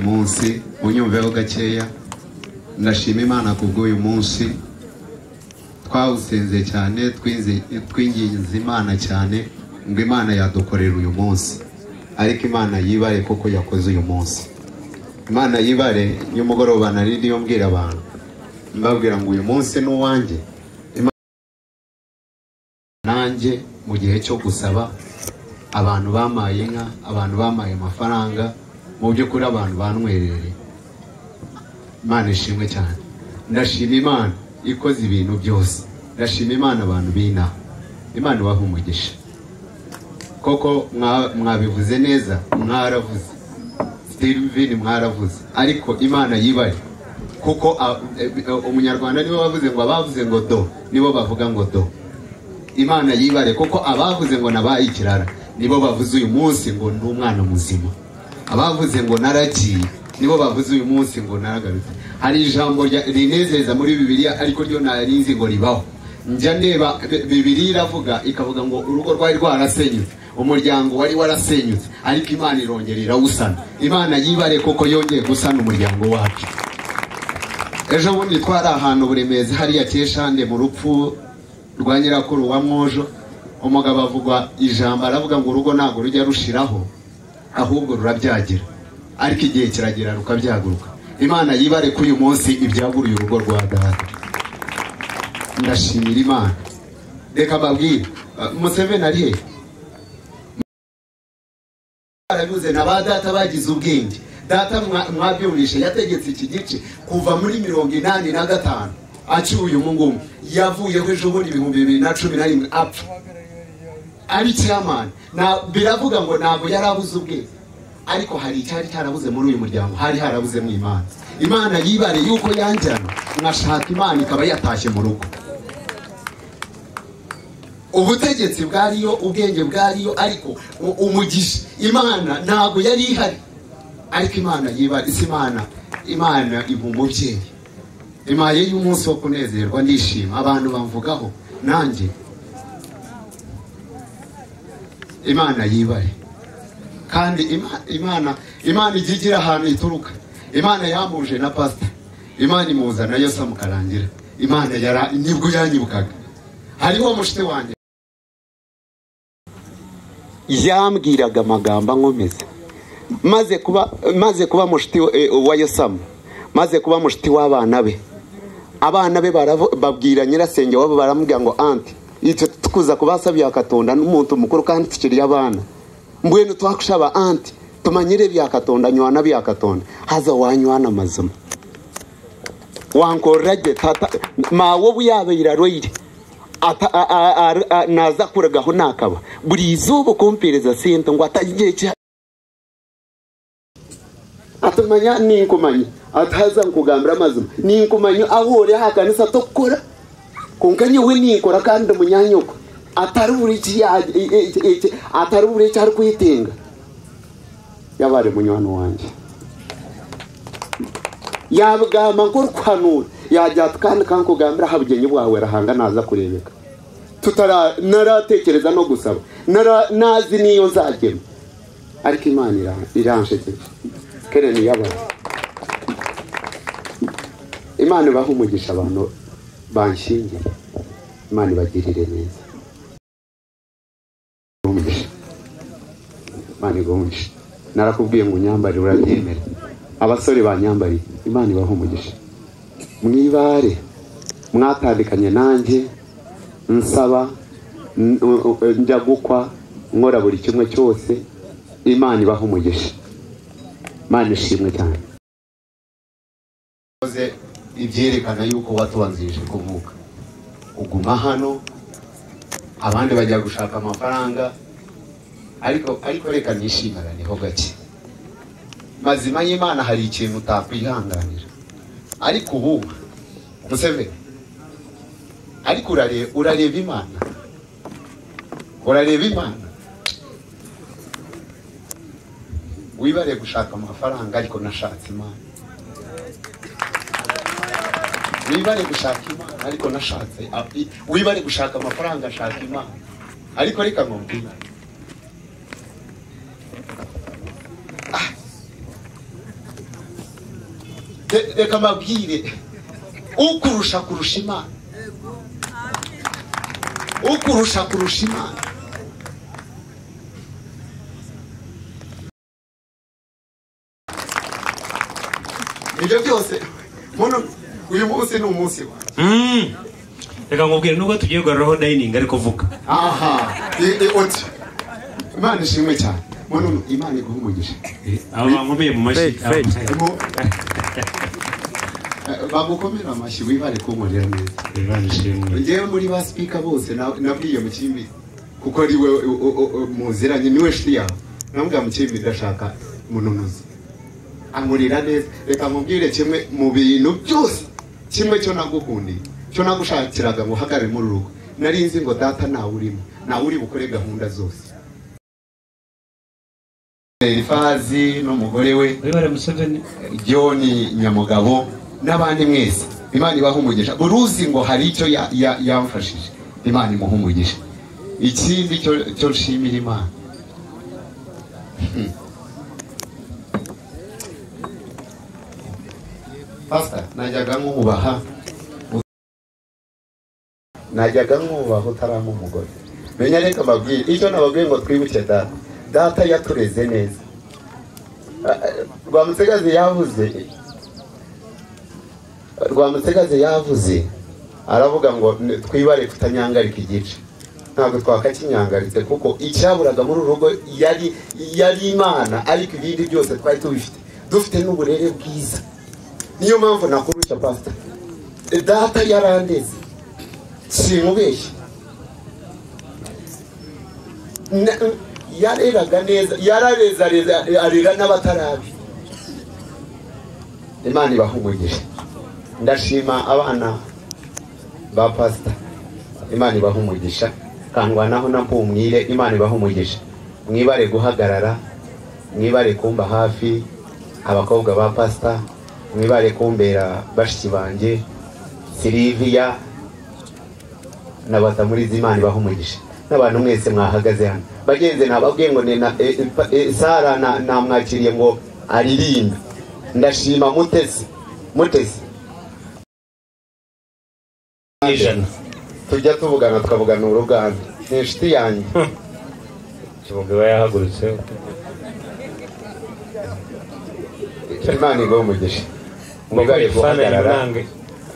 munsi unyumveho gakeya ndashima imana bw'uyu munsi twawusenze cyane twinginze imana cyane ngo imana yadukorera uyu munsi ariko imana yibare kuko yakoze uyu munsi imana yibare y'umugoroba nari niyo mbwira abantu mbabwira ngo uyu munsi ni uwanjye nanjye mu gihe cyo gusaba abantu bamaye inka abantu bamaye amafaranga mu by'ukuri abantu banywerereye imana ishimwe cyane ndashima imana ikoze ibintu byose ndashima imana abantu b'inaha imana ibaha umugisha koko mwabivuze neza mwaravuze sitivini mwaravuze ariko imana yibare kuko umunyarwanda nibo bavuze ngo abavuze ngo do nibo bavuga ngo do imana yibare kuko abavuze ngo nabaye ikirara nibo bavuze uyu munsi ngo ni umwana muzima abavuze ngo naragiye nibo bavuze uyu munsi ngo naragarutse hari ijambo rinezeza muri bibiliya ariko ryo ntarinzi ngo ribaho njya ndeba bibiliya iravuga ikavuga ngo urugo rwari rwarasenyutse umuryango wari warasenyutse ariko imana irongera irawusana imana yibare koko yongeye gusana umuryango wacu ejo bundi twari ahantu buremeze hariya keshande mu rupfu rwa nyirakuru wa mwojo umugabo avugwa ijambo aravuga ngo urugo ntabwo rujya rushiraho ahubwo rurabyagira ariko igihe kiragera rukabyaguruka imana yibare ko uyu munsi ibyaguriye urugo rwa data ndashimira imana reka mbabwire museveni ari he barabivuze na ba data bagize ubwenge data mwabyumvishe yategetse iki gice kuva muri mirongo inani na gatanu acyuye umugumu yavuyeho ejo bundi ibihumbi bibiri na cumi na rimwe apfa ari kiramani biravuga ngo ntabwo yari abuze ubwenge ariko hari icyari cyarabuze muri uyu muryango hari harabuzemo imana imana yibare yuko yanjyana nkashaka imana ikaba yatashye mu rugo ubutegetsi bwariyo ubwenge bwariyo ariko umugisha imana ntabwo yari ihari ariko imana yibare si imana imana iba umubyeyi imaye y'umunsi wo kunezerwa ndishima abantu bamvugaho nanjye imana yibare kandi imana imana ijya igira ahantu ituruka imana yamuje na pasita imana imuza nayo samukarangira imana yara nibwo yanyibukaga hariho mushite wanjye yambwiraga amagambo ankomeza maze kuba maze kuba mushiti wa yosamu maze kuba mushiti w'abana be abana be babwira nyirasenge wabo baramubwira ngo anti icyo tukuza kubasabiye akatonda n'umuntu mukuru kandi tukiriye abana mbwenu twakushaba anti tumanyire byakatonda nywana byakatonda haza wanywana mazima wankorage tata mawo buyabeira roire naza kuragaho nakaba buri izuba kumpereza sente ngo atagiye cya atumanya ninkumanyi ataza nkugambira amazima ninkumanyi ahore hakanisa tokora kunkanye we nikora kandi munyanyuko atari buri atari buri icyo ari kwitinga yaba ari munywani wanjye yabwama ngo rukanura yajya kandi kankugambira habugenye bwawe rahanga naza kurebeka naratekereza no gusaba nazi niyo nzagema ariko imana iranshegera kere niyo abantu imana ibaha umugisha abantu banshingiye imana ibagirire neza imana igomeshe narakubwiye ngo unyambare urabyemera abasore banyambariye imana ibaha umugisha mwibare mwatandikanye nanjye nsaba njya gukwa nkora buri kimwe cyose imana ibaha umugisha imana ishimwe cyane ibyerekana yuko watubanzirije kuvuka uguma hano abandi bajya gushaka amafaranga ariko ariko reka nishimaraneho gake mazima y'imana hari ikintu utakwihanganira ariko ubu museveni ariko urareba imana urareba imana wibare gushaka amafaranga ariko nashatse imana wibare gushaka imana ariko nashatse wibare gushaka amafaranga ashaka imana ariko reka nkubwira Re- reka mbabwire ukurusha kurusha imana ukurusha kurusha imana ibyo byose muntu uyu munsi ni umunsi wa Mm. reka nkubwire nubwo tugiye kugaruraho dayiningi ariko vuga aha i- i- uti imana ishimwe cyane muntu imana iguha umugisha aba bankomeye mu mashyi Fred, Fred. Harimo, eh, bamukomere amashyi wibare kunkorera neza Imana ishimwe ngewe muri ba sipika bose na- nabwiye mukimbi kuko ari we u- u- u- muziranye niwe shiti yawe namubwira mukimbi ndashaka mununuzi ankurira neza reka nkubwire kimwe mu bintu byose kimwe cyo nagukundiye cyo nagushakiraga ngo uhagarare muri urugo nari nzi ngo data ntawe urimo ntawe uri bukore gahunda zose elifazi n'umugore we wibare museveni john nyamugabo n'abandi mwese imana ibaha umugisha buri uzi ngo hari icyo ya- ya- yamfashije imana imuha umugisha ikindi cyo- cyo nshimira imana Hmm. pasita najyaga nkubaha najyaga nkubaha utaranga umugore menya reka mbabwire icyo nababwiye ngo twibuke data data yatureze neza rwamutegazi yavuze rwamutegazi yavuze aravuga ngo "N- twibare kutanyangarika igice ntabwo twakakinyangaritse kuko icyaburaga muri uru rugo yari yari imana ariko ibindi byose twari tubifite dufite n'uburere bwiza niyo mpamvu nakurusha pasita data yarandeze simubeshye Na- yareraga neza yarareza reza- arera n'abatarabi imana ibahumugire ndashima abana ba pasita imana ibahumugisha kangwanaho na mpumwire imana ibahumugisha mwibare guhagarara mwibare kumba hafi abakobwa ba pasita mwibare kumbera bashiki banjye siriviya na batamuriza imana ibahumugisha n'abantu mwese mwahagaze hano bagenzi ntababwiye ngo ni na e- e- pa- e- sara na- namwakiriye ngo aririmbe ndashima mutesi mutesi ijana tujya tuvugana tukavugana uruganda ni inshuti yanjye kibumbi we yahagurutse imana iguha umugisha wibare mubare guhagarara guhagarara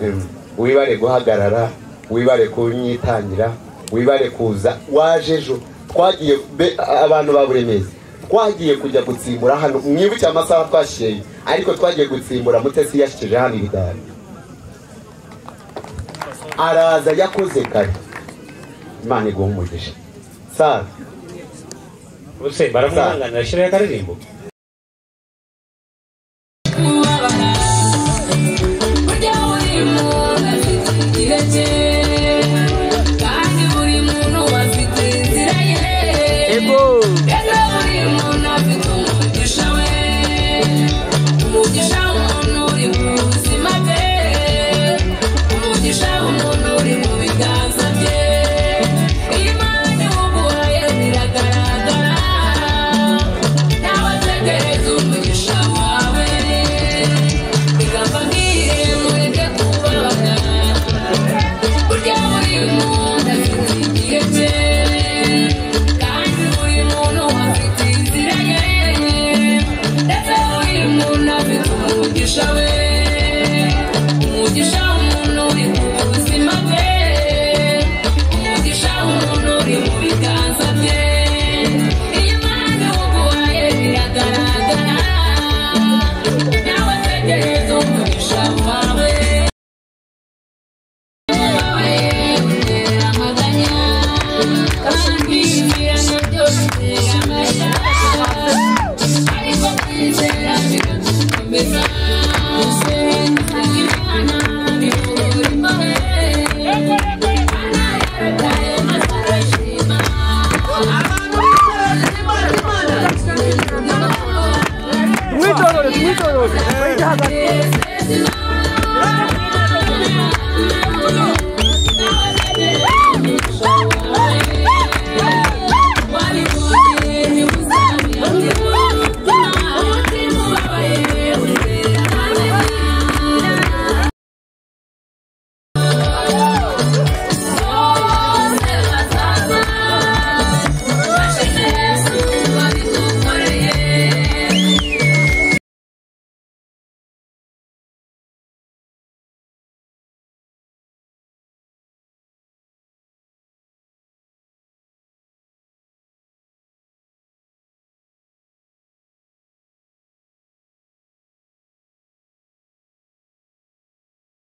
Mm. wibare guhagarara wibare kunyitangira wibare kuza waje ejo twagiye be- abantu ba buri mezi twagiye kujya gutsimbura hano mwibuke amasaha twashyiriye ariko twagiye gutsimbura mutesi yashyikije hano ibidari araza yakoze kare imana iguha umugisha sara bose baramwanganira ashyiraho akaririmbo burya burimo afite igihe cye kandi buri muntu afite inzira ye rero buri muntu afite umugisha we umugisha w'umuntu uri mu buzima bwe umugisha w'umuntu uri mu biganza bye imana iwuguhaye biragaragara nabategereza umugisha wawe igamba nk'iye mureke kubabara burya buri muntu afite igihe cye kandi buri muntu afite inzira ye ndetse buri muntu afite umugisha we umugisha w'umuntu uri mu buzima bwe umugisha w'umuntu uri mu biganza bye iyo impande uguhaye biragaragara nawe tegereza umugisha wawe wawe utera amaganya kandi ibiranga byose utera amaya ariko kwizera biragukomeza gusenga imana bivura imbahe imana yarataye maze arashima abantu bose bari imana n'amahoro Muito orgulho, muito orgulho. Yes, yes, no.